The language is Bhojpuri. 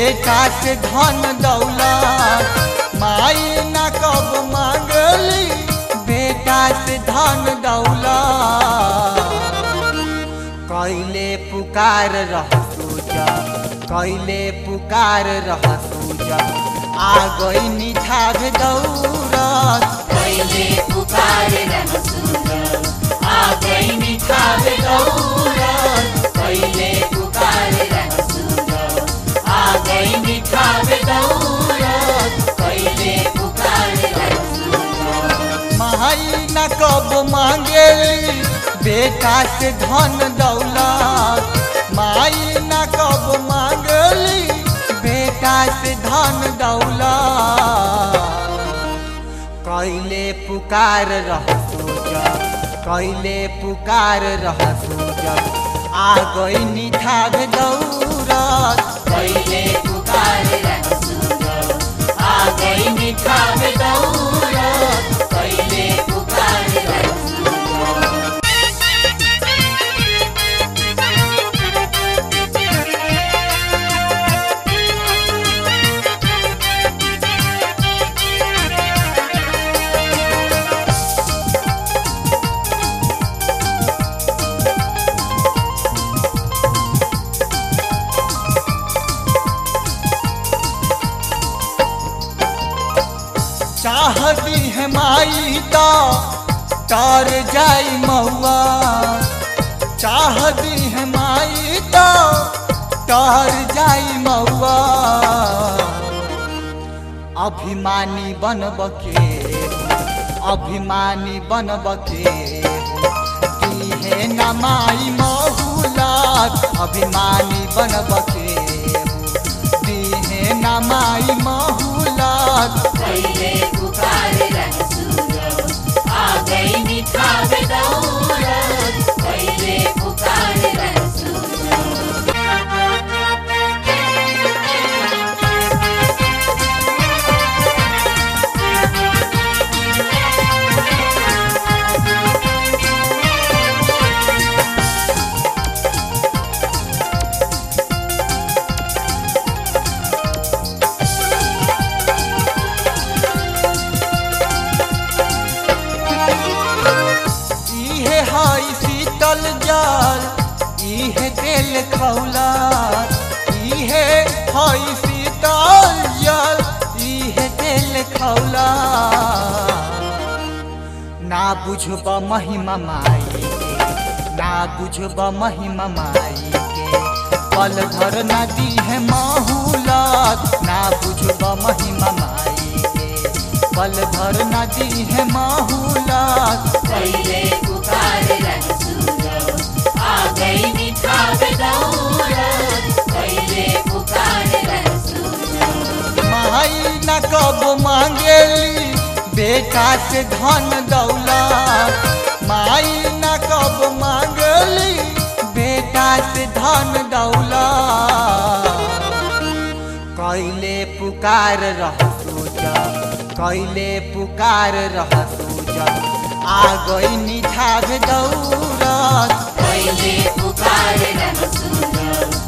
बेटा से धन दौलत माई न कब मांगली बेटा से धन दौलत कैले पुकार रह सूजा कैले पुकार रह सूजा आ गई निठाग दौरत पहले पुकार रह सूरज आ गई निखार दौलत पहले पुकार रह सूरज आ गई निखार दौलत पहले पुकार रह सूरज माई न कब मांगेली बेटा से धन दौलत माई न कब मांगली बेटा से धन दौलत कैले पुकार रह सूजा कैले पुकार रह सूजा आ गई निठाग दौरत पहले पुकार रह सूरज आ गई निखार दौलत पहले पुकार रह सूरज चाहती है माई तो तर जाई महुआ चाहती है माई तो तर जाई महुआ अभिमानी बनब के अभिमानी बनब के है न माई महुलात अभिमानी बनब के है न माई महुलात पहले पुकार रह सूरज आ गई निखार दौलत पहले पुकार रह सूरज इहे हई शीतल जल इहे तेल खौला इहे हई शीतल जल इहे तेल खौला ना बुझब महिमा माई के ना बुझब महिमा माई के पल भर नदी है महूलत ना बुझब महिमा माई के पल भर नदी है महूलत पहले पुकार रह सूरज आ गई निखार दौलत पहले पुकार रह सूरज माई न कब मांगेली बेटा से धन दौलत माई न कब मांगली बेटा से धन दौलत कैले पुकार रह सूजा कैले पुकार रह सूजा आ गई निठाग दौरत पहले पुकार रह सूरज